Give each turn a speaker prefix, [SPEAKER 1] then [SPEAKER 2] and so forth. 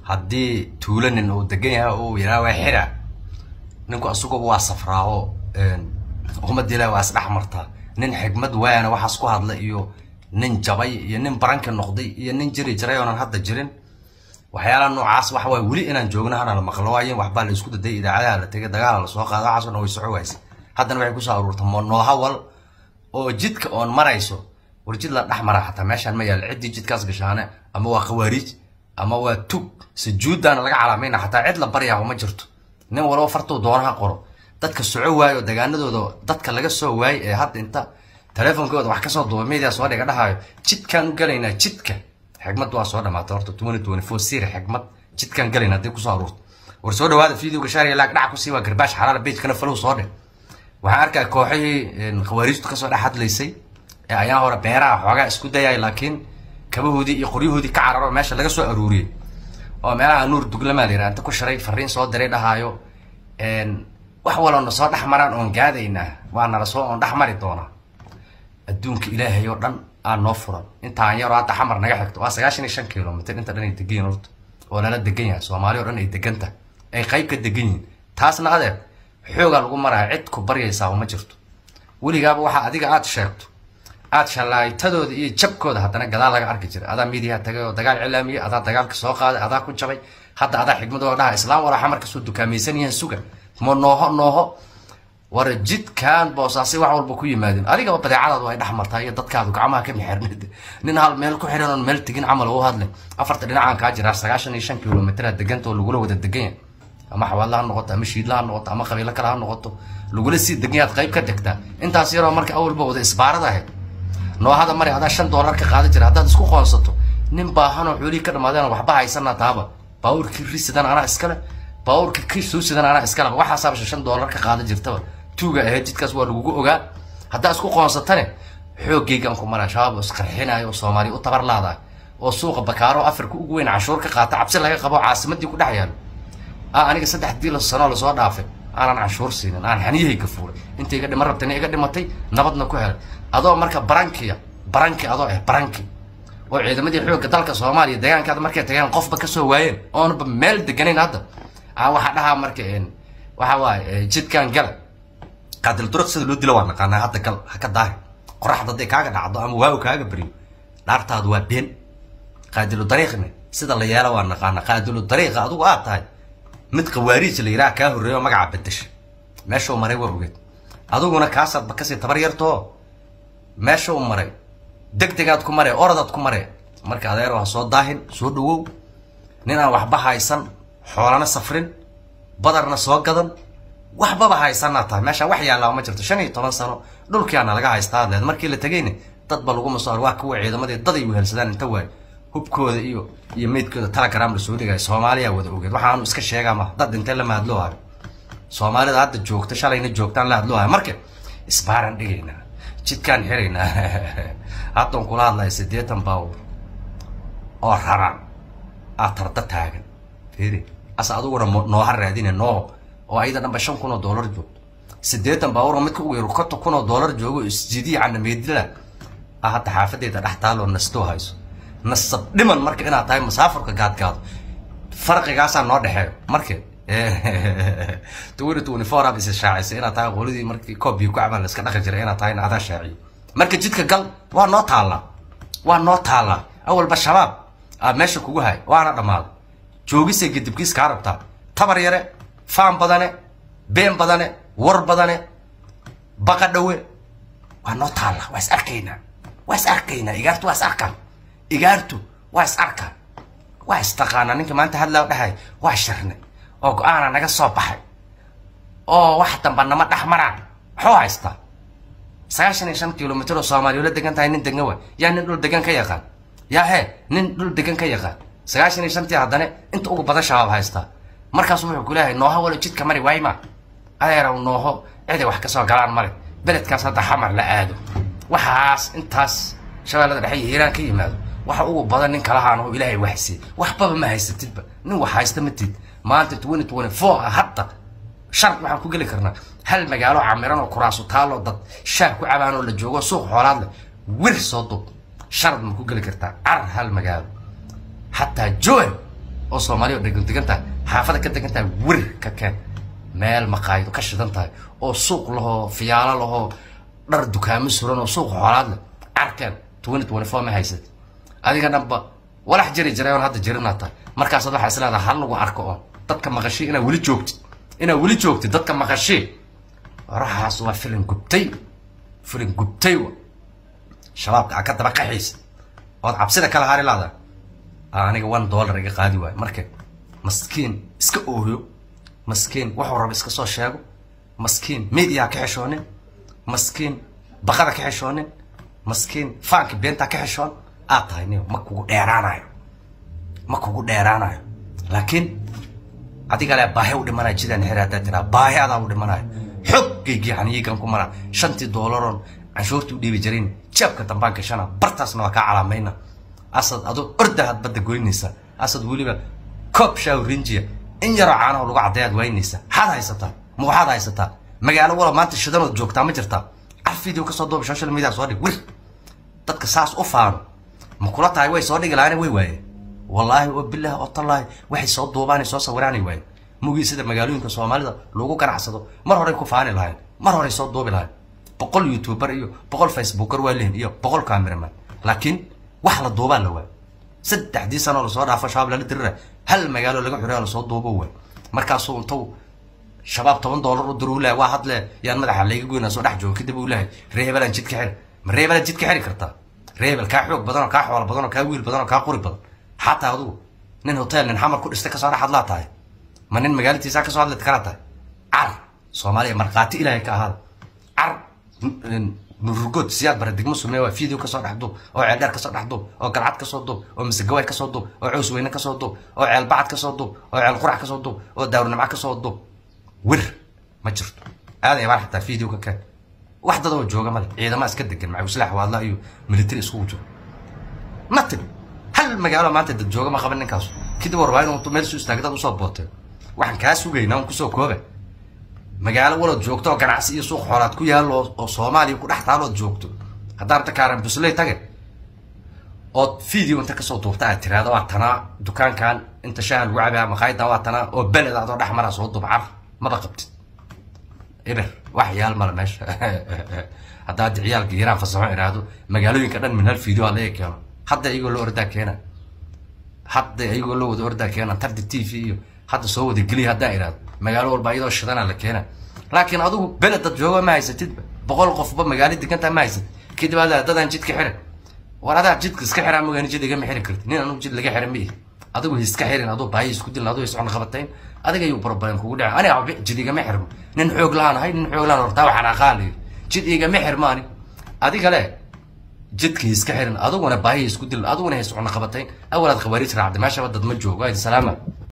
[SPEAKER 1] haddii tuulo nin uu degan yahay uu yidhaha waa xira ninku asuguba waa safraaho ummadda ilahi waa isdhex martaa nin xigmad waayana waxaas ku hadla iyo nin jabay iyo nin baranka noqday iyo nin jiri jiray oonan hadda jirin waxyaalaha noocaas waxa waay weli inaan joogno hana la maqlo waayen waxbaa la isku daday idaacadaha la tegay dagaala lasoo qaada waxaasoo dhan way soco waysa haddana waxay kusoo aruurta noohawal oo jidka oon marayso war jid la dhex mara xataa meeshaan ma yaal ciddii jidkaas gashaane ama waa khawaariij ama waa tug sujuuddaana laga calaamayna xataa cid la baryaaba ma jirto nin walba fartuu doonaha qoro dadka soco waayo degaanadooda dadka laga soo waayey ee hadda inta teleefonkooda wax kasoo duuba media soo dhiga dhahayo jidkaan u galaynaa jidka xigmad waa soo dhamaatay horta twenty twenty four siri xigmad jidkaan galayna haddii kusoo aruurto war soo dhawaada videoga shaariya laag dhac kusii waa garbaash xalaala bejkana falow soo dhe waxaan arkaa kooxihii khawaariijtu kasoo dhex hadlaysay ee ayaa hore beeraha xoogaa isku dayay laakiin kabahoodii iyo qoryahoodii ka cararo meesha laga soo aruuriyey oo meelaha nuur duglamaa la yidhaha inta ku shiray fariin soo diray dhahaayo wax walona soo dhex maraan oon gaadaynaa waa nala soo oon dhex mari doonaa adduunka ilaahay oo dhan aa noo furan intaan yaroo hadda xamar naga xigto waa sagaashan iyo shan kilomitr inta dhan ay degan yihin horta oo lala degan yahay soomaali o dhan ay degan tahay ay qayb ka degan yihiin taasna adeer xoogaa lagu maraya cid ku baryaysaa ma jirto weligaaba waxaa adiga aada sheegto aad shallaaytadooda iyo jabkooda haddana gadaal laga arki jiray adaa miidiyaha tagay oo dagaal cilaamiyey adaa dagaalka soo qaaday adaa ku jabay hadda adaa xigmadooda dhaha islaam walaa xamar kasoo dukaamaysan yihiin suga ma nooho nooho war jidkan boosaasi wax walba ku yimaadeen adigaba badeecadaadu ay dhex martaa iyo dadkaadu gacmaha ka mixirnid nin hal meel ku xiran oon meel tegin camal u hadlay afarta dhinacaan kaa jiraa sagaashan iyo shan kilomitraa deganta oo lagula wada degan yahay ama xawaadla ha noqoto ama shiidla ha noqoto ama qabiilo kale ha noqoto lagula sii degan yaad qayb ka degtaa intaas yaroo marka awalba wada isbaarada ahayd noohada mari hadaa shan doolar ka qaadan jira haddaad isku qoonsato nin baahanoo xoolihii ka dhamaadeen waxba haysana taaba baawurkii risidan anaa iskale baawurkii kisuusidan anaa iskaleba waxaasaaba shan doolar ka qaadan jirtaba tuuga ahayd jidkaas waa lagugu ogaa haddaa isku qoonsatane xoogaygaan ku maraa shabaab oo isqarxinayo oo soomaaliya u tabar laadahay oo suuqa bakaaro afrika ugu weyn cashuur ka qaata cabsi laga qabo caasimadii ku dhex yaalo a aniga saddex dii sanoo lasoo dhaafay aanan canshuur siinin aan xaniyahayga fuulay inta iga dhima rabtayna iga dhimatay nabadna ku helay adoo marka barankiya baranki adoo ah baranki oo ciidamadii xoogga dalka soomaaliya deegaankaada markay tageen qofba kasoo waayeen oonaba meel deganayn hadda a waxaa dhahaa marka waxa waaye jidkan gala qaadil duruq sida loo dilo waa naqaanaa hadda gal ha ka daahi qoraxda hadday kaaga dhacdo ama waaw kaaga beriyo dhaartaadu waa been qaadilu dariiqni sida la yeela waa naqaanaa qaadilu dariiqa adigu aad tahay mid khawaariij la yidhaha kaa horreeyo oo magaca bedesha meeshuu maray waa ogeed adiguna kaasaadba kasii tabar yartoo meeshuu maray deg degaad ku maree oradaad ku maree marka adeero ha soo daahin soo dhawow nin aan waxba haysan xoolana safrin badarna soo gadan waxbaba haysanaa tahay meeshaan wax yaallaa ma jirto shan iyo toban sano dhulkiaana laga haystaa adleed markii la tegayna dadba laguma soo waa kuwa ciidamadii daday wehelsadaan inta waay hubkooda iyo iyo meydkooda telegram lasoo dhigaya soomaaliya wada ogeed waxaanu iska sheegaa ma dad intee lama hadloohayo soomaalida hadda joogta shalayna joogtaan la hadloohayo marka isbaaran dhigaynaa jidkaan xiraynaa haddaan kula hadlaya siddeetan baawr oo raran aa tarda taagan firi ase adiguna nooha raadine noo oo ayada dhanba shan kun oo dollar joogto siddeetan baawr oo midka ugu yaro konton kun oo dollar joogo isjidiyi canameedila ah hadda xaafadeeda dhex taaloo nastoo hayso nasab dhiman marka inaad tahay masaafurka gaadgaado farqigaasaa noo dhexeeyo marka twenty twenty four aad isa shaacisay inaad tahay qoladii markii koob iyo ku cabaan la iska dhaqi jiray inaad tahayna adaa shaaciyo marka jidka gal waa noo taallaa waa noo taallaa awalba shabaab aa meesha kugu hay waana dhammaaday joogisay gadibkiis kaa rabtaa tabar yare faan badane been badane war badane baqa dhawe waa noo taallaa waa is arkaynaa waa is arkaynaa igaartu waa is arkaan igaartu waa is arkaan waa istaqaanaa ninka maanta hadlaa dhahay waa shirnay oo go-aana naga soo baxay oo wax damba nama dhex maraan maxuu haystaa sagaashan iyo shan kilomitr oo soomaaliya la degan tahay nin degan waay yaa nin dhul degan ka yaqaan yaa hee nin dhul degan ka yaqaan sagaashan iyo shantii haddana inta ugu badan shabaab haystaa markaasu wuxuu ku leeyahay nooho walo jidka mari waayma adeeraw nooho ciday wax kasoo galaan male beledkaas hadda xamar la aado waxaas intaas shabeellada dhexe iyo hiiraan ka yimaado waxa ugu badan nin kalahaan oo ilaahay waxsiiy waxbaba ma haysatidba nin wax haysta ma tid maanta twenty twenty four hadda shart waxaan ku geli karnaa hal magaalo camiran oo kuraasu taalo dad shaah ku cabaan oo la joogo suuq xoolaad leh wir soo dub sharad ma ku geli kartaa car hal magaalo xataa joel oo soomaaliya oo degan degan tahay xaafada ka degan tahay wir ka keen meel maqaayido ka shidan tahay oo suuq lahoo fiyaalo lahoo dhar dukaamo suran oo suuq xoolaad leh carkeen twenty twenty four ma haysat adiga dhanba walax jiri jiray oon hadda jirinaa tahay markaasaad waxaa isleedahay hal lagu arko oon dadka maqashii inaad weli joogtid inaad weli joogtid dadka maqashii waraxaas waa filin gubtay filin gubtay wa shabaabka aa ka daba qaxiisa ood cabsida kala hari laada aniga one dollar iga qaadi waayo marka maskiin iska ooyo maskiin wuxuu raba iska soo sheego maskiin media ka xishoonin maskiin baqada ka xishoonin maskiin faanka beentaa ka xishoon aad tahay nin ma kugu dheeraanayo ma kugu dheeraanayo laakiin adiga le baahi u dhimanayo jidaan xiri haddaad tiraa baahi adaa u dhimanayo xoggaygii haniyigan ku maraa shantii doolaroon canshuurta u dhiibi jirayn jeebka dambaan gashana bartaasna waa kaa calaamayna asad adoo ordahaad badda goynaysa asad weliba koob shaaw rinjiya in yaroo caanaho lagu caddeeyaad waynaysa maxaad haysataa ma waxaad haysataa magaalo wala maanta shidanood joogtaa ma jirtaa car video kasoo duuba social media soo dhig wir dadka saas u faano ma kula tahay way soo dhigi lahaana way waayeen wallaahi oo bilaahi oo tallaahi waxay soo duubaanay soo sawiraanay waayeen mugii sida magaalooyinka soomaalida lagu ganacsado mar horey ku faani lahayn mar horey soo duubi lahayn boqol youtuber iyo boqol facebooker waa lehin iyo boqol cameraman laakiin wax la duubaa la waay saddexdii sanoo lasoo dhaafo shabaab lala dirira hal magaalo laga xuraya lasoo duubo waay markaasuu intuu shabaab toban dollar u diru lahay waa hadle yaan madaxa layga goynaa soo dhex joogo kadib uu lahay reebelaan jidka xiri ma reebelaan jidka xiri kartaa reebel kaa xoog badan oo kaa xoolo badan oo kaa wiil badan oo kaa quri badan xataa adigu nin hotel nin xamar ku dhistay kasoo dhex hadlaa tahay ma nin magaalatiisaa kasoo hadli kala tahay car soomaaliya markhaati ilaahay ka ahaada car nurugod siyaad bara degmo sumee waa video kasoo dhex duub oo ceeldheer kasoo dhex duub oo galcad kasoo duub oo masegawaay kasoo duub oo cows weyne kasoo duub oo ceel bacad kasoo duub oo ceel qurax kasoo duub oo daawrnimca kasoo duub wir ma jirto aaday baan xataa video ka keen wax dad oo jooga male ciidama iska degan macawislaax waadla iyo military iskugu jiro nothing hal magaalo maanta dad jooga ma qaban ninkaasu kadib warbaa inuu meel soo istaagay dad usoo booteen waxaan kaa sugaynaa un kusoo kooba magaalo walood joogto oo ganacsi iyo suuq xoolaad ku yaallo oo soomaaliya ku dhex taalood joogto haddaan ta kaaran busley tage ood video inta kasoo duubta aad tiraahdo waa tanaa dukaankan inta shaaha lagu cabaa maqaayadan waa tanaa oo beled adoo dhex maraa soo duub car maba qabtid eber wax yaal male meesha haddaad ciyaalka yaraan fasaxo iraahdo magaalooyinka dhan min hal video aa laga keeno hadda iyagoo loo ordaa keena hadda iyagoo loo wada ordaa keena tardi t v iyo hadda soo wada geliya haddaa iraahdo magaalo walba iyadoo shidana la keena laakiin adigu beled dad jooga ma haysatidba boqol qofba magaalo degantaa ma haysatid kadib adaa dadaan jidka xirin war adaa jidka iska xiraa mogaani jid igama xiri kartid nin anugu jid laga xira ma ihi adigu iska xirin aduu baahi isku dilin aduu iscon qabatayn adiga ayuu problem kugu dhaca aniga waxba jid igama xirmo nin xoog lahaan ahay nin xoog lahaan hortaa waxaan aqaan layi jid igama xirmo ani adiga le jidka iska xirin adiguna baahi isku dilin adiguna iscon qabatayn awalaad khawaariij raacday meeshaba dad ma joogo salaama